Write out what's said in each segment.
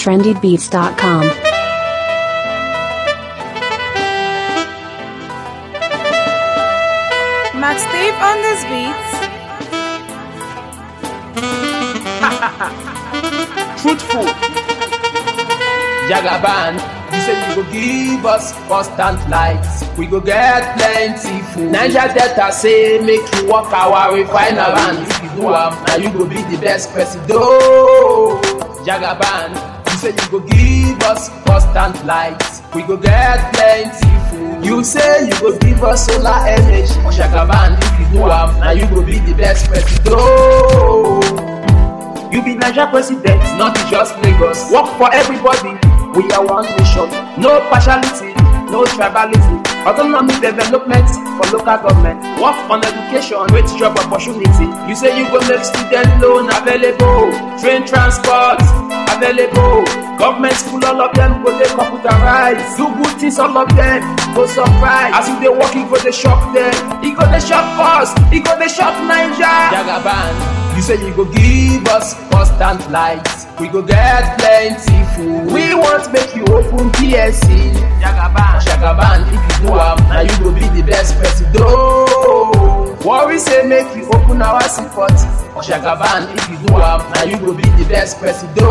trendybeats.com. Max Steve on this beats. truthful. Jagaban, you say you go give us constant lights. We go get plenty food. Niger Delta say make you work our refiner and if you do am, now you go be the best president. Jagaban, you say you go give us constant lights. We go get plenty food. You say you go give us solar energy. Jagaban, if you do am, now you go be the best president. You be Niger president, not just Lagos. Work for everybody. We are one nation. No partiality, no tribalism. Autonomy development for local government. Work on education, create job opportunity. You say you go make student loan available, train transport available. Government school, all of them go dey computerize. Do good things, all of them go surprise. As you dey work, e go dey shock them. E go dey shock us. E go dey shock Naija. Jagaban. You say you go give us constant lights. We go get plenty food. We want make you open PSC. Jagaban, Jagaban, if you do am, now you go be the best president. Worry say make you open our support. Jagaban, if you do am, now you go be the best president.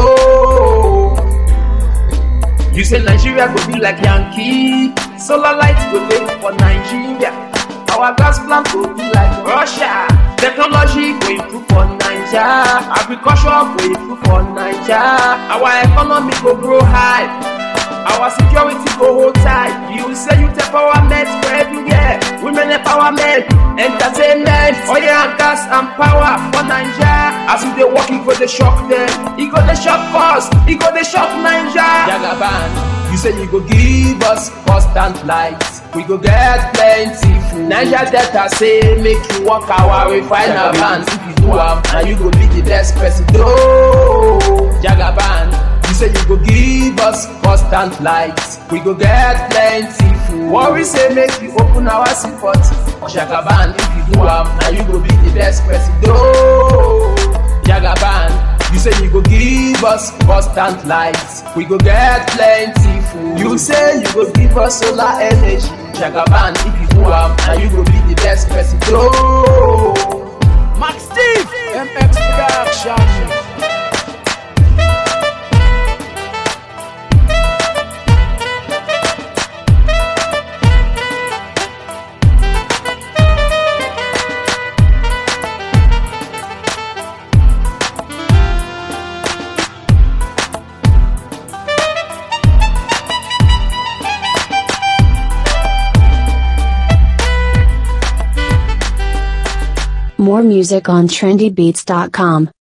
You say Nigeria go be like Yankee. Solar light go dey for Nigeria. Our gas plant go be like Russia. Technology go improve for Naija. Agriculture go improve for Naija. Our economy go grow high. Our security go hold tight. You say you empowerment for everywhere. Women empowerment, entertainment, oil and gas and power for Naija. As we dey work, e go dey shock them. E go dey shock us. E go dey shock Naija. Jagaban, you say you go give us constant lights. We go get plenty food. Niger Delta say make you work our refiner bands. If you do am, now you go be the best president. Jagaban, you say you go give us constant lights. We go get plenty food. Worry say make you open our support. Jagaban, if you do am, now you go be the best president. Jagaban, you say you go give us constant lights. We go get plenty food. You say you go give us solar energy. Jagaban, if you do am, now you go be the best president. Max Steve, MX Production. More music on trendybeats.com.